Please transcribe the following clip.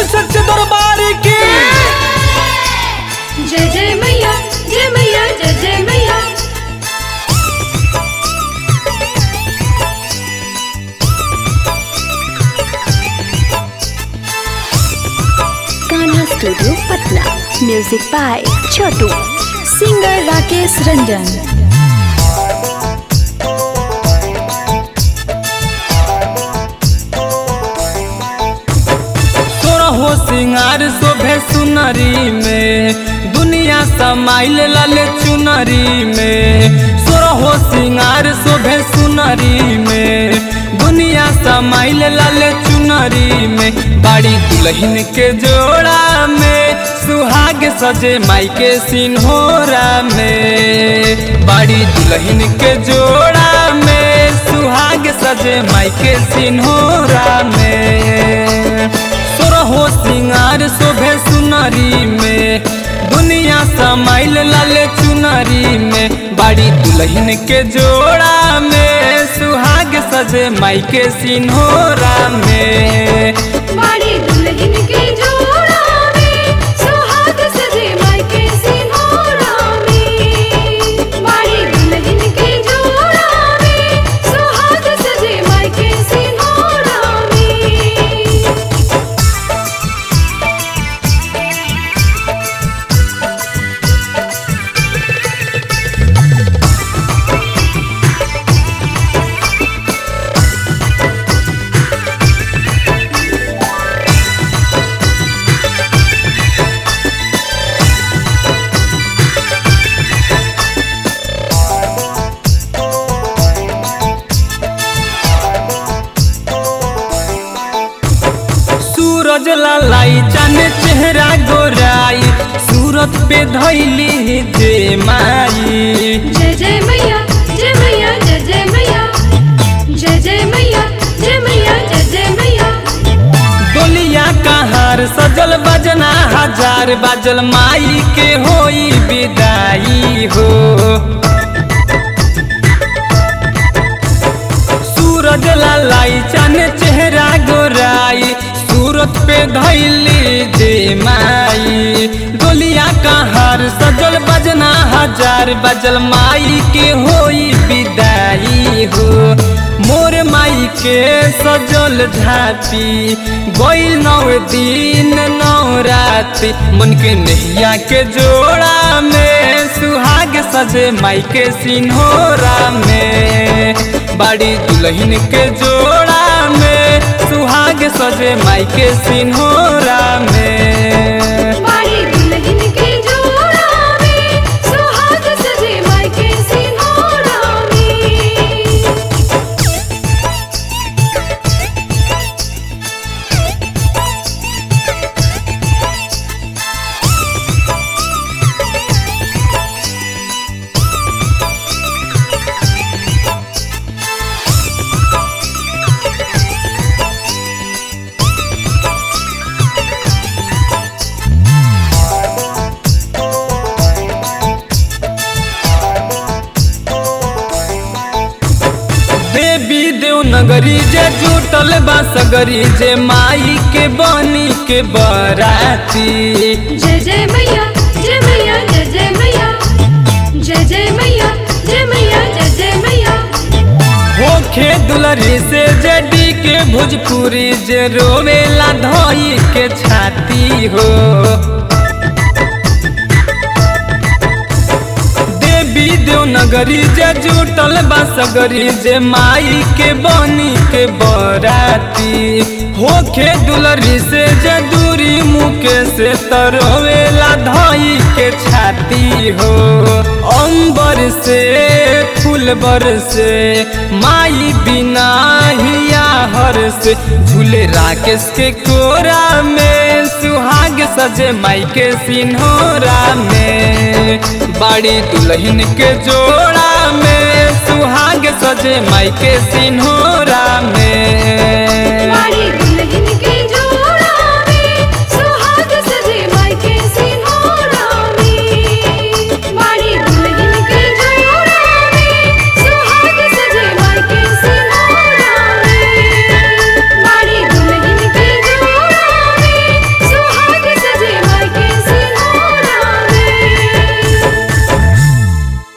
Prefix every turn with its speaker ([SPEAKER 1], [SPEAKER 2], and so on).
[SPEAKER 1] सच्चे दरबार की
[SPEAKER 2] जय जय मैया जय मैया जय जय मैया
[SPEAKER 3] Kanha studio Patna music by Chhotu singer Rakesh Ranjan
[SPEAKER 1] हो सिंगार शोभे सुनरी में दुनिया समाइल लाले चुनरी में सोरहो सिंगार शोभे सुनरी में दुनिया समाइल लाले चुनरी में बाड़ी दुल्हन के जोड़ा में सुहाग सजे माई के सिन्होरा में बाड़ी दुल्हन के जोड़ा में सुहाग सजे माई के सिन्होरा में सोरहो सिंगार शोभे सुनरी में दुनिया समाइल लाले चुनरी में बाड़ी दुल्हन के जोड़ा में सुहाग सजे माई के सिन्होरा में
[SPEAKER 2] बाड़ी दुल्हन के जोड़ा में सुहाग सजे माई के सिंहोरा में बाड़ी दुल्हन के जोड़ा में सुहाग सजे माई के सिंहोरा में
[SPEAKER 1] सूरज लालाई चाने चेहरा गोराई सूरत पे धैली जे माई
[SPEAKER 2] जय जय मैया जय मैया जय जय मैया जय जय मैया जय मैया जय जय मैया
[SPEAKER 1] डोलिया कहार सजल बजना हजार बाजल माई के होई विदाई हो सूरज लालाई चाने चेहरा गोराई सूरत पे धैली जे माई डोलिया कहार सजल बजना हजार बजल माई के होई विदाई हो मोर माई के सजल झाती गईल नौ दिन नौ राती मन के नैया के जोड़ा में सुहाग सजे माई के सिन्होरा में बाड़ी दुल्हन के जोड़ा में सुहाग सजे माई के सिन्होरा में
[SPEAKER 2] बाड़ी दुल्हन के जोड़ा में सुहाग सजे माई के सिंहोरा में
[SPEAKER 1] देवी देव नगरी जे जुटल बा सगरी जे माई के बनी के बराती
[SPEAKER 2] जय जय मैया जय मैया जय जय मैया जय जय मैया जय मैया जय जय मैया
[SPEAKER 1] होखे दुलरी से जेडी के भोजपुरी जे रोवेला धोई के छाती हो देवी देव नगरी जे जुटल बा सगरी जे माई के बनी के बराती होखे दुलरी से जे दूरी मुके से तरोवेला धोई के छाती हो अंबर से फूल बर से माई बिना हिया हर से झूले राकेश के कोरा में सुहाग सजे माई के सिन्होरा में बाड़ी दुल्हन के जोड़ा में सुहाग सजे माई के सिन्होरा में
[SPEAKER 2] बाड़ी